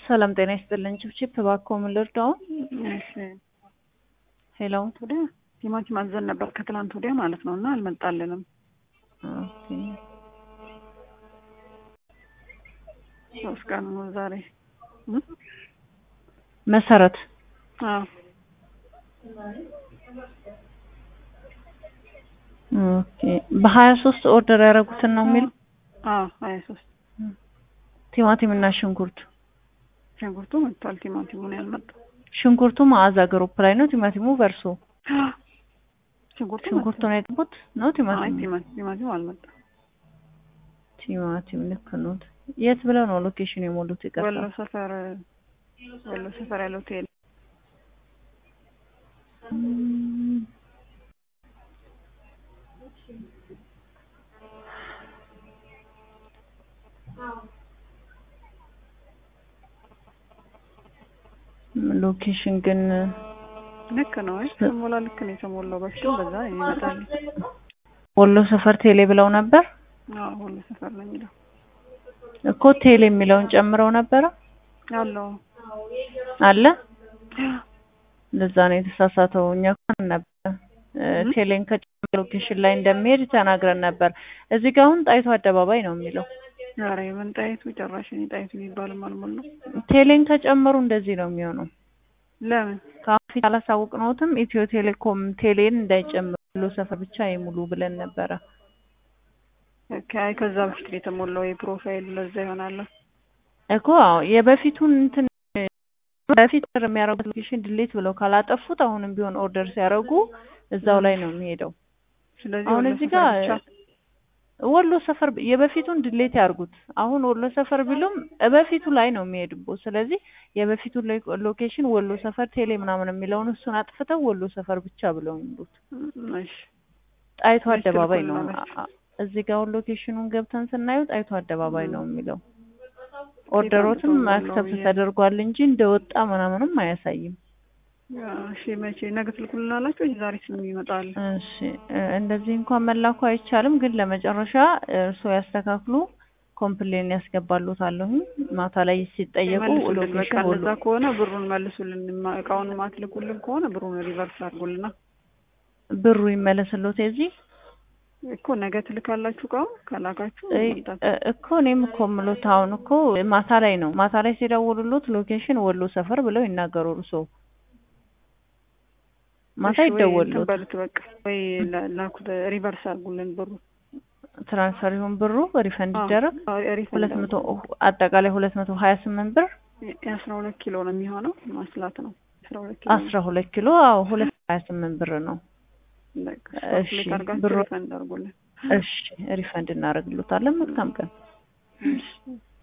ሰላም ጤና ይስጥልን። ችፕችፕ እባክዎ ምን ልርዳው? እሺ ሄሎ ወዲያ ቲማቲም አዘን ነበር ከትላንት ወዲያ ማለት ነው እና አልመጣልንም። ኦኬ። ሶስት ቀን ነው ዛሬ። መሰረት አዎ ኦኬ። በሀያ ሶስት ኦርደር ያደረጉትን ነው የሚል አዎ ሀያ ሶስት ቲማቲም እና ሽንኩርት ሽንኩርቱ መጥቷል። ቲማቲሙ ነው ያልመጣው። ሽንኩርቱ መዓዛ ግሩፕ ላይ ነው። ቲማቲሙ በርሶ ሽንኩርቱ ሽንኩርቱ ነው የጠቡት ነው አይ ቲማቲም ቲማቲም ቲማቲሙ አልመጣም። ቲማቲም ልክ ነው። የት ብለው ነው ሎኬሽን የሞሉት? ይቀርታ ወሎ ሰፈር ወሎ ሰፈር ያለው ሆቴል ሎኬሽን ግን ልክ ነው። አይ ተሞላ ልክ ነው የተሞላው። በፊትም በዛ ይመጣል። ወሎ ሰፈር ቴሌ ብለው ነበር አዎ ወሎ ሰፈር ነው የሚለው እኮ ቴሌ የሚለውን ጨምረው ነበረ አለው አለ ለዛ ነው የተሳሳተው። እኛ እንኳን ነበር ቴሌን ከጨመረ ሎኬሽን ላይ እንደሚሄድ ተናግረን ነበር። እዚህ ጋር አሁን ጣይቱ አደባባይ ነው የሚለው። ዛሬ ምን ጣይቱ ጭራሽ እኔ ጣይቱ የሚባልም አልሞላም። ቴሌን ከጨመሩ እንደዚህ ነው የሚሆነው። ለምን ከአሁን ፊት አላሳውቅነውትም። ኢትዮ ቴሌኮም ቴሌን እንዳይጨምሩ ወሎ ሰፈር ብቻ ይሙሉ ብለን ነበረ። አይ ከዛ በፊት ነው የተሞላው የፕሮፋይሉ ለዛ ይሆናል። እኮ አዎ የበፊቱን እንትን በፊት የሚያደርጉት ሎኬሽን ድሌት ብለው ካላጠፉት አሁንም ቢሆን ኦርደር ሲያደርጉ እዛው ላይ ነው የሚሄደው። ስለዚህ አሁን ወሎ እዚህ ሰፈር ጋር ብቻ ወሎ ሰፈር የበፊቱን ድሌት ያርጉት። አሁን ወሎ ሰፈር ቢሉም በፊቱ ላይ ነው የሚሄድቦት። ስለዚህ የበፊቱ ሎኬሽን ወሎ ሰፈር ቴሌ ምናምን የሚለውን እሱን አጥፍተው ወሎ ሰፈር ብቻ ብለው ይሉት። እሺ ጣይቱ እሺ፣ አደባባይ ልኩን ነው። ማለት አ- እዚህ ጋር አሁን ሎኬሽኑን ገብተን ስናየው ጣይቱ አደባባይ ነው የሚለው። ኦርደሮትም አምጥተው ነው አክሰፕት ብዬ- ተደርጓል እንጂ እንደወጣ ምናምንም አያሳይም። እሺ መቼ ነገ ትልኩልናላችሁ? ዛሬ ስም ይመጣል። እሺ እ፣ እንደዚህ እንኳን መላኩ አይቻልም፣ ግን ለመጨረሻ እርስዎ ያስተካክሉ። ኮምፕሌን ያስገባሉታለሁ። ማታ ላይ ሲጠየቁ መልሱልን። በቃ ሎኬሽን ወሎ እንደዛ ከሆነ ብሩን መልሱልን። ማ- እቃውን ማትልኩልን ከሆነ ብሩን ሪቨርስ አድርጉልና ብሩ ይመለስሎት የዚህ እኮ ነገ ትልካላችሁ። እቃውን ከላካችሁ እ- መምጣት እ- እኮ እኔም እኮ የምሎት አሁን እኮ ማታ ላይ ነው። ማታ ላይ ሲደውሉሎት ሎኬሽን ወሎ ሰፈር ብለው ይናገሩ። እርስዎ ማታ እሺ፣ ወይ እንትን ይደወሉት በሉት በቃ ወይ ላ- ላኩት ሪቨርስ አድርጉልን ብሩ ትራንስፈር ይሁን ብሩ ሪፈንድ አዎ፣ ይደረግ። አዎ፣ ሪፈንድ ሁለት መቶ አድርጉ። አጠቃላይ ሁለት መቶ ሀያ ስምንት ብር የአስራ ሁለት ኪሎ ነው የሚሆነው ማስላት ነው። አስራ ሁለት ኪሎ አስራ ሁለት ኪሎ አዎ ሁለት ሀያ ስምንት ብር ነው። በቃ እሺ፣ ካልኩሌት አድርጋችሁ ብሩ- ሪፈንድ አድርጉልን። እሺ ሪፈንድ እናደርግሎታለን። መልካም ቀን። እሺ